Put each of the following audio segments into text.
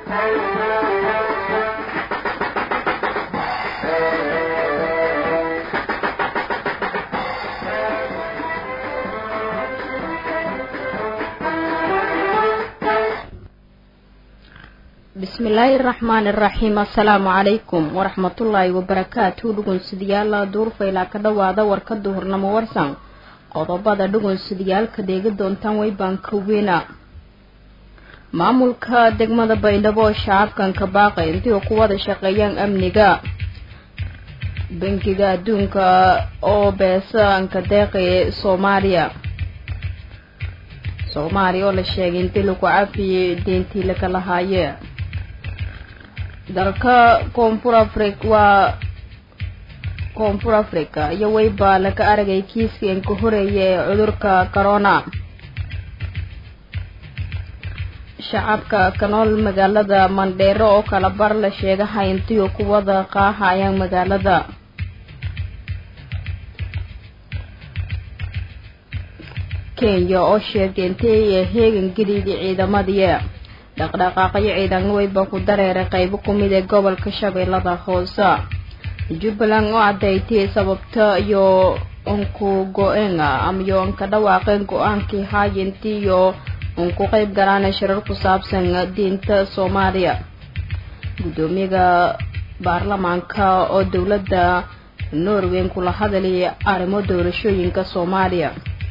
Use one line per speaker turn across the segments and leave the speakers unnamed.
bismillaahi raxmaani raxiim assalaamu calaykum waraxmatullaahi wabarakaatu dhugunsidayaala duurfaylaa ka dhowaada warka duhurnamo warsan qodobada dhugunsidayaalka deega doontaan waybaanka weyna maamulka degmada baydhabo oo shacabkanka baaqay intii ku wada shaqeeyaan amniga bangiga adduunka oo beesaanka deeqaya soomaaliya soomaaliya oo la sheegay intii lagu cafiyey deentii laga lahaaye dalka koonfur africa waa koonfur africa iyo weyba laga aragay kiiskii anka horeeya ee cudurka corona shacabka ka nool magaalada mandheero oo kala bar la sheegaha intii ku wada qaahayaan magaalada kenya oo sheegay intay heegan geliyday ciidamadii dhaqdhaqaaqyo ciidan weyba ku dareeray qaybo kumid ee gobolka shabeellada hoose jubbaland oo cadaytay sababta iyo unku go-eenga amayo anka dhawaaqeen go-aankii haayintii iyo unku qeyb galaana shirar ku saabsan diinta soomaaliya guddoomiyaga baarlamaanka oo dowladda norway kula hadalay arrimo doorashooyinka soomaaliya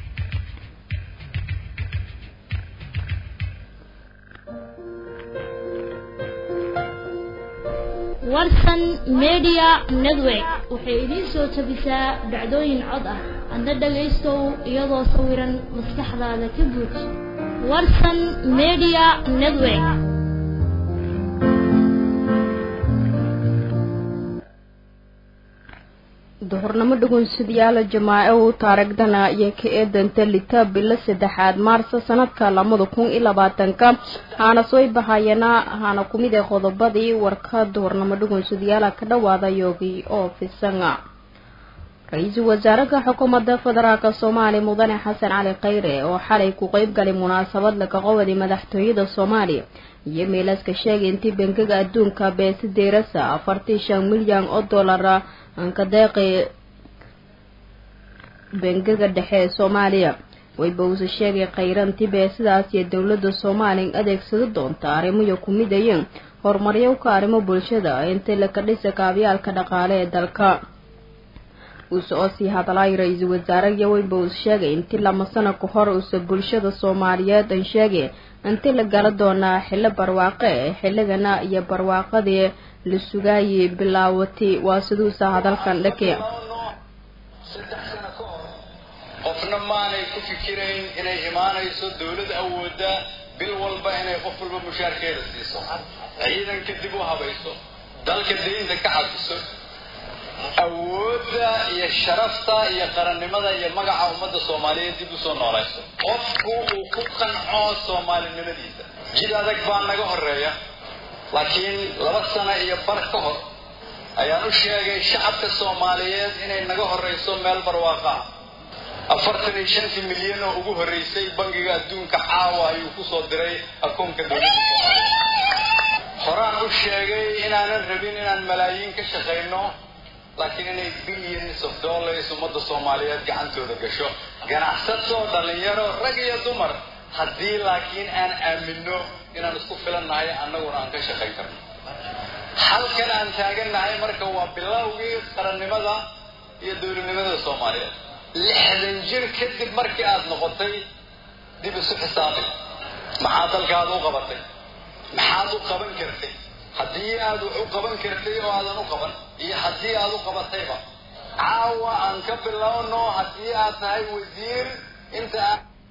warsan media network waxay idiin soo tabisaa dhacdooyin cod ah adna dhagaystow iyadoo sawiran maskaxdaada ka buuxi warsan media network
duhurnamo dhugunsidayaala jamaaco u taaragdana iyo ka eedanta lita bilo saddexaad maarso sanadka labada kun iyo labaatanka haana soo bahayana haana kumid ee qodobadii warka duhurnamo dhugunsidayaala ka dhawaada yoogi oo fisanga ra-iisul wasaaraha xukuumadda federaalk soomaaliya mudane xasan cali khayre oo xalay ku qeyb galay munaasabad laga qowday madaxtooyada soomaaliya iyo meelaska sheegay intii bangiga adduunka beesi deerasa afartii shan milyan oo dollara anka deeqi bangiga dhexe ee soomaaliya wayba uuse sheegay khayranti beesidaas iyo dowladda soomaaliya adeegsado doonta arrimoyo ku midayeen horumaryowka arrimo bulshada intii laka dhisa kaabyaalka dhaqaale ee dalka uuse oo sii hadlay ra-iisul wasaaraha wayba uuse sheegay intii lama sano ka hor uuse bulshada soomaaliyeed an sheegay intii la gala doonaa xillo barwaaqe ee xilligana iyo barwaaqadii la sugaayay bilaawatay waa siduusa hadalkan dhake
saddex sano ka hor qofna maanay ku fikirayn inay imaanayso dawlad awoodda bil walba inay qof walba mushaarkeeda siiso ciidanka dib u habayso dalka daynta ka cafiso awoodda iyo sharafta iyo qarannimada iyo magaca ummadda soomaaliyeed dib usoo noolayso qofku uu ku qanco soomaalinimadiisa jid adag baa naga horeeya laakiin laba sano iyo bar ka hor ayaan u sheegay shacabka soomaaliyeed inay naga horrayso meel barwaaqa ah afartan iyo shantii milyan oo ugu horraysay bangiga adduunka caawa ayuu kusoo diray akoonka dowladda soomaaliya horaan u sheegay inaanan rabin inaan malaayiin ka shaqayno laakiin inay billions of dollars ummadda soomaaliyeed gacantooda gasho ganacsato dhallinyaro rag iyo dumar haddii laakiin aan aaminno inaan isku filannahay annaguna aan ka shaqayn karno halkan aan taagannahay marka waa bilowgii qarannimada iyo dowladnimada soomaaliyeed lixdan jir kadib markii aad noqotay dib isu xisaabi maxaa dalkaada u qabatay maxaad u qaban kartay haddii aad wax u qaban kartay oo aadan u qaban iyo haddii aad u qabatayba caawa aan ka bilowno haddii aad tahay wasiir inta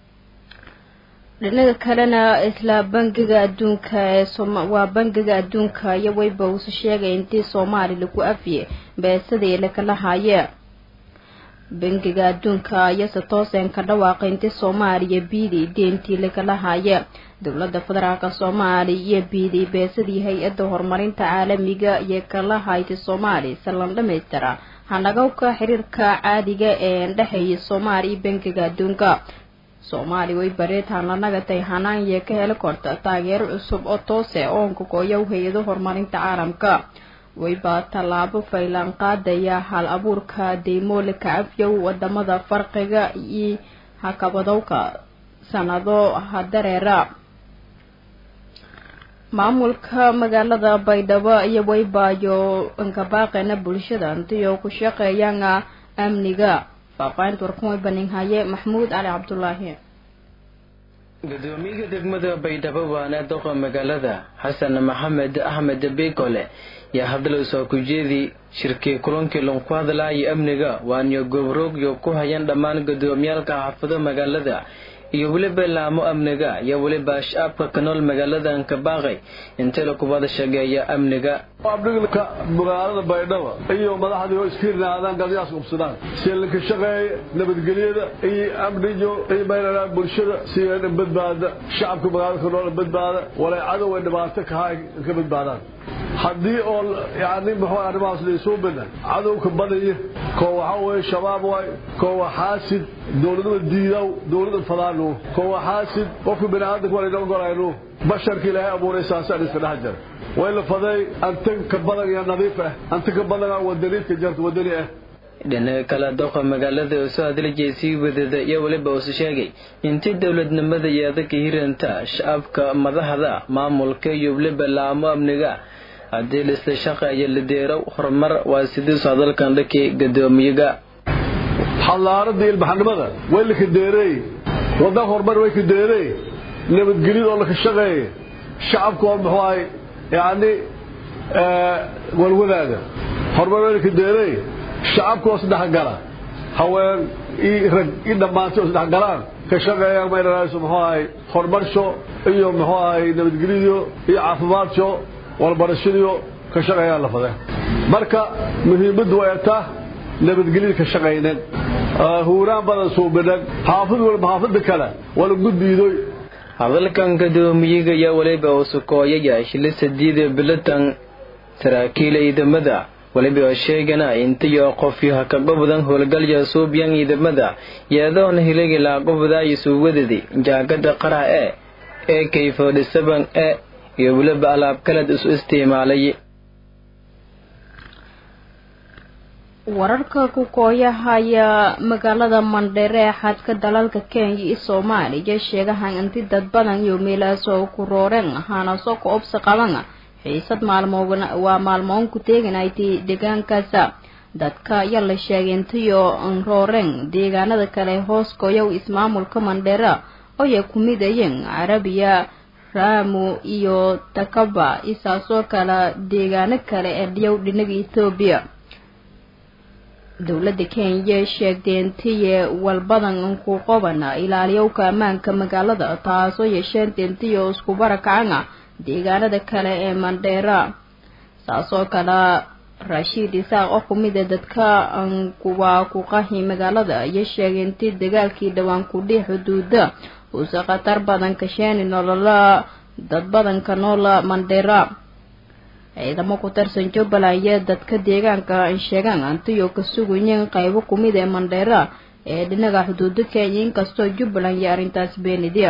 dhinaga kalena isla bangiga adduunka ee waa bangiga adduunka iyo wayba uuse sheegay intii soomaali lagu afiye beesadii lakala haaye bangiga adduunka iyose tooseen ka dhawaaqay intii soomaaliya biidi deentii lakala haaye dowladda federaalk soomaaliya iyo biidi beesadii hay-adda horumarinta caalamiga iyo kala haytay soomaaliya salan dhamaystira hanagowka xiriirka caadiga ee dhexeeya soomaaliya iyo bangiga adduunka soomaali way bareetaan la nagatay hanaanye ka heli korta taageero cusub oo toose oonka gooyow hay-ado horumarinta caalamka wayba tallaabo faylaan qaadaya hal abuurka deymoole kacafyow wadamada farqiga iyo hakabadowka sanado hadareera maamulka magaalada baydhabo iyo waybaayo inkabaaqeena bulshada intiyo ku shaqeeyaan amniga faafaahinta warkuway baninhaye maxmuud cali cabdulaahi
gudoomiyaha degmada baydhabo waana doqa magaalada xasan maxamed axmed beekole yaa hadal soo ku jeedi shirkii kulankii lunku hadlaaya amniga waaniyo gobroogyo ku hayan dhammaan gudoomiyaalka xaafado magaalada iyo weliba laamo amniga iyo weliba shacabka ka nool magaaladan ka baaqay intay la kubada shageeya amniga
abdhigka magaalada baydhabo iyo madaxdii oo iskiirnaadaan galyaas ubsadaan si linka shaqeeya nabadgelyada iyo amniyo iyo maynanaa bulshada si badbaada shacabka magaalada ka nool badbaada walay cadow ay dhibaato kaha ka badbaadaan haddii oo yani muxuu arrimahaas laysuu bina cadowka badaya koo waxaa weeye shabaab waay koo waa xaasid dowladnima diidaw dowladda fadaanu koo waa xaasid qofka bini aadamka waa laynoo golaynu basharka ilaahay abuuray saasaan iska dhex jira way la faday antan ka badan iyo nadiif ah anta ka badana wadaniidka jarta wadani ah
dhinaca kale doqa magaalada oo soo hadlijay sii wadada iyo weliba usu sheegay intii dowladnimada iyo adagka hiranta shacabka madaxda maamulka iyo weliba laamo amniga haddii laisla shaqeeyo lideerow horumar waa sidiisu hadalkan dhankii gadoomiyaga
xallaaradii ilbaxnimada way laka deereey wadda horumar way ka deereey nabadgelyada oo laka shaqeeya shacabka oo muxuu ahay yacni walwadaaga horumar way laka deereey shacabka oo saddex gala haween iyo rag iyo dhammaantay oo saddex galaan ka shaqeeyaan maynanayso muxuu ahay horumarsho iyo muxuu ahay nabadgelyadiyo iyo caafimaadso walbarashadiyo ka shaqeeyaan la fadeen marka muhiimaddu way taa nabadgelyada ka shaqaynan huuraan badan suubinan xaafid walba xaafida kale wala gudbiidoy
hadalkan gadoomiyaga iyo weliba usukooyaya shilisa diida bilatan saraakiil ciidamada weliba oo sheegana intiyo qofyo hakaqabadan howlgalya suubyan ciidamada yeedoona hilagi laaqabadaayo suuwadadi jaagada qaraha e ee kayfodhisaban e iyo weliba alaab kaled isu isticmaalay
wararka ku kooyahaya magaalada mandheere ee xadka dalalka kenya iyo soomaaliya sheegahan inti dad badan iyo meelaasoo ku rooreen ahaanasoo ka obsi qaban xiisad maalmoon waa maalmoon ku teeganaytay deegaankaasa dadka ayaa la sheegay intiyo rooreen deegaanada kale hoos kooyow ismaamulka mandheera ooay ku midayeen carabiya raamu iyo takaba isaasoo kale deegaano kale ee dhiyow dhinaga etoobiya dowladda kenya sheegtay intiye walbadan ku qobana ilaaliyowka ammaanka magaalada taasoo yeesheen intiyo isku barakacana deegaanada kale ee mandheera saasoo kale rashiid isaaq oo kumid a dadka waa ku qahi magaalada iyo sheegay intii dagaalkii dhowaan kudhii xuduuda uuse khatar badan kasheeni nolola dad badanka noola mandheera ciidamo ku tirsan jubbaland iyo dadka deegaanka sheegaan antiyo ka sugayeen qaybo kumid ee mandheera ee dhinaga xuduuda kenya inkastoo jubbaland iyo arrintaas beenidya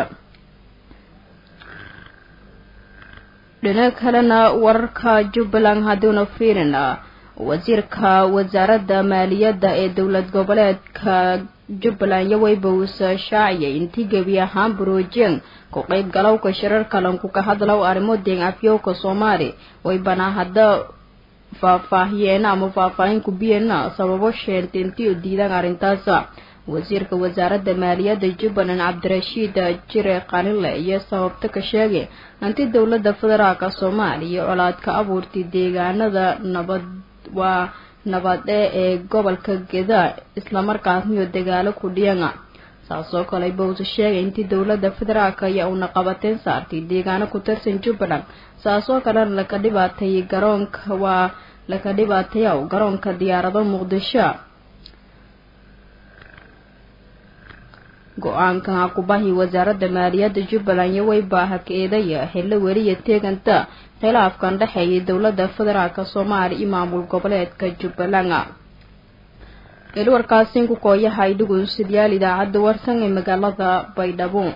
dhinaca kalena wararka jubbaland haddiuna fiirin wasiirka wasaaradda maaliyadda ee dowlad goboleedka jubbaland iyo waybowsa shaaciyay intii gebi ahaan buroojeen ku qayb galowka shirar kalanku ka hadlow arrimo deen afyowka soomaali waybana hadda faahfaahiyeena ama faahfaahin ku biyeena sababo sheentay intii u diidaan arrintaasa wasiirka wasaaradda maaliyadda jubbaland cabdirashiid jire qanile iyo sababta ka sheegay intii dowladda federaalka soomaaliya colaad ka abuurtay deegaanada nabad waa nabade ee gobolka geda islamarkaasniyo dagaalo ku dhiyana saasoo kale bowse sheegay intii dowladda federaalka ayaa uuna qabateen saartay deegaano ku tirsan jubbaland saasoo kalena laka dhibaateeyay garoonka waa laka dhibaateeyaw garoonka diyaarado muqdisho go-aanka kubahi wasaaradda maaliyadda jubbaland iyo waybaa haka-eedaya xillo weliya teeganta khilaafkan dhexeeyay dowladda federaalk soomaaliya iyo maamul goboleedka jubbaland warkaasiin ku kooyahay dhugunsidyaal idaacadda warsan ee magaalada baydhabo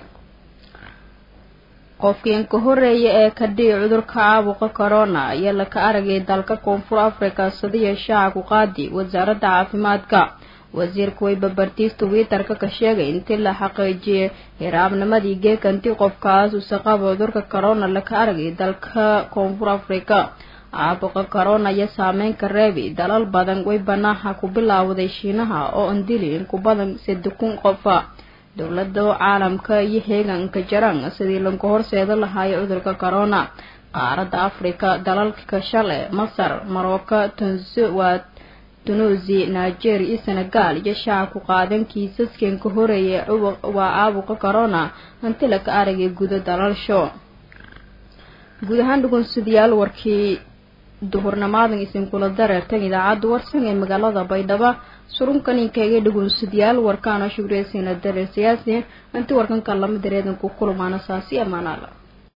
qofkiin ka horeeya ee ka dhici cudurka caabuqa corona ayaa laka aragay dalka koonfur africa sadiya shaaca ku qaadi wasaaradda caafimaadka wasiirka weybabartiis twitter-ka ka sheegay intii la xaqiijiyay hiraabnimadii geekanti qofkaas uuse qaba cudurka corona laka aragay dalka koonfur africa caabuqa corona iyo saameynka reebi dalal badan way banaaha ku bilaawday shiinaha oo andili in ku badan saddex kun qofa dowlada caalamka iyo heeganka jaran sidii lagu horseeda lahaayo cudurka corona qaaradda africa dalalka shale masar marocco tanzwat tunuusi nigeria iyo senegal iyo shaaca ku qaadan kiisaskan ka horeeyay waa caabuqa corona hanti laka aragay gudo dalalsho guud ahaan dhugunsidayaal warkii duhurnimaadan isinkula dareertan idaacadda warsan ee magaalada baydhabo surunkaninkaga dhugunsidayaal warkaana shugreysayna dareer siyaasi inti warkanka lama dareedan ku kulmaana saasi amaanaala